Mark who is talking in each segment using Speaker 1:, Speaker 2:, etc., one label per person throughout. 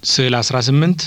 Speaker 1: ስዕል 18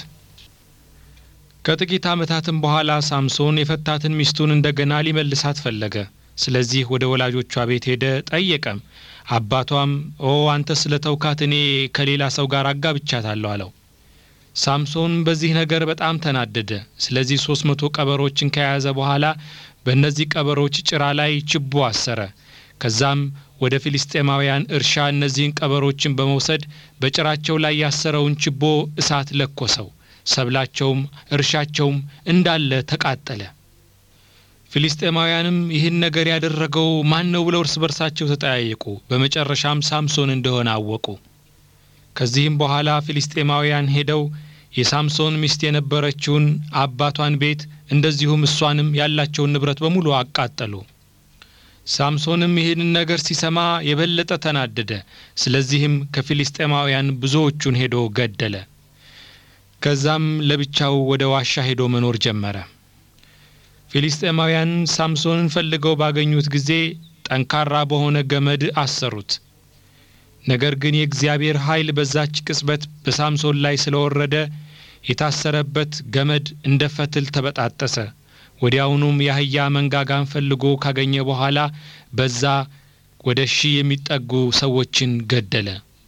Speaker 1: ከጥቂት ዓመታትም በኋላ ሳምሶን የፈታትን ሚስቱን እንደገና ሊመልሳት ፈለገ። ስለዚህ ወደ ወላጆቿ ቤት ሄደ፣ ጠየቀም። አባቷም ኦ አንተ ስለ ተውካት እኔ ከሌላ ሰው ጋር አጋብቻታለሁ አለው። ሳምሶን በዚህ ነገር በጣም ተናደደ። ስለዚህ ሶስት መቶ ቀበሮችን ከያዘ በኋላ በእነዚህ ቀበሮች ጭራ ላይ ችቦ አሰረ። ከዛም ወደ ፊልስጤማውያን እርሻ እነዚህን ቀበሮችን በመውሰድ በጭራቸው ላይ ያሰረውን ችቦ እሳት ለኮሰው። ሰብላቸውም እርሻቸውም እንዳለ ተቃጠለ። ፊልስጤማውያንም ይህን ነገር ያደረገው ማን ነው ብለው እርስ በርሳቸው ተጠያየቁ። በመጨረሻም ሳምሶን እንደሆነ አወቁ። ከዚህም በኋላ ፊልስጤማውያን ሄደው የሳምሶን ሚስት የነበረችውን አባቷን ቤት እንደዚሁም እሷንም ያላቸውን ንብረት በሙሉ አቃጠሉ። ሳምሶንም ይህንን ነገር ሲሰማ የበለጠ ተናደደ። ስለዚህም ከፊልስጤማውያን ብዙዎቹን ሄዶ ገደለ። ከዛም ለብቻው ወደ ዋሻ ሄዶ መኖር ጀመረ። ፊልስጤማውያን ሳምሶንን ፈልገው ባገኙት ጊዜ ጠንካራ በሆነ ገመድ አሰሩት። ነገር ግን የእግዚአብሔር ኃይል በዛች ቅጽበት በሳምሶን ላይ ስለወረደ የታሰረበት ገመድ እንደ ፈትል ተበጣጠሰ። ወዲያውኑም የአህያ መንጋጋን ፈልጎ ካገኘ በኋላ በዛ ወደ ሺህ የሚጠጉ ሰዎችን ገደለ።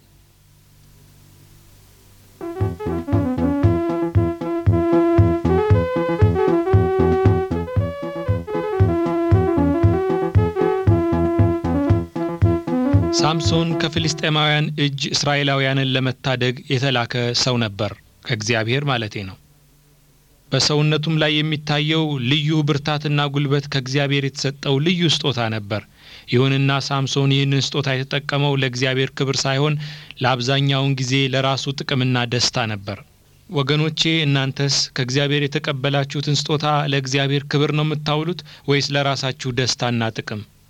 Speaker 1: ሳምሶን ከፊልስጤማውያን እጅ እስራኤላውያንን ለመታደግ የተላከ ሰው ነበር፣ ከእግዚአብሔር ማለቴ ነው። በሰውነቱም ላይ የሚታየው ልዩ ብርታትና ጉልበት ከእግዚአብሔር የተሰጠው ልዩ ስጦታ ነበር። ይሁንና ሳምሶን ይህንን ስጦታ የተጠቀመው ለእግዚአብሔር ክብር ሳይሆን ለአብዛኛውን ጊዜ ለራሱ ጥቅምና ደስታ ነበር። ወገኖቼ እናንተስ ከእግዚአብሔር የተቀበላችሁትን ስጦታ ለእግዚአብሔር ክብር ነው የምታውሉት ወይስ ለራሳችሁ ደስታና ጥቅም?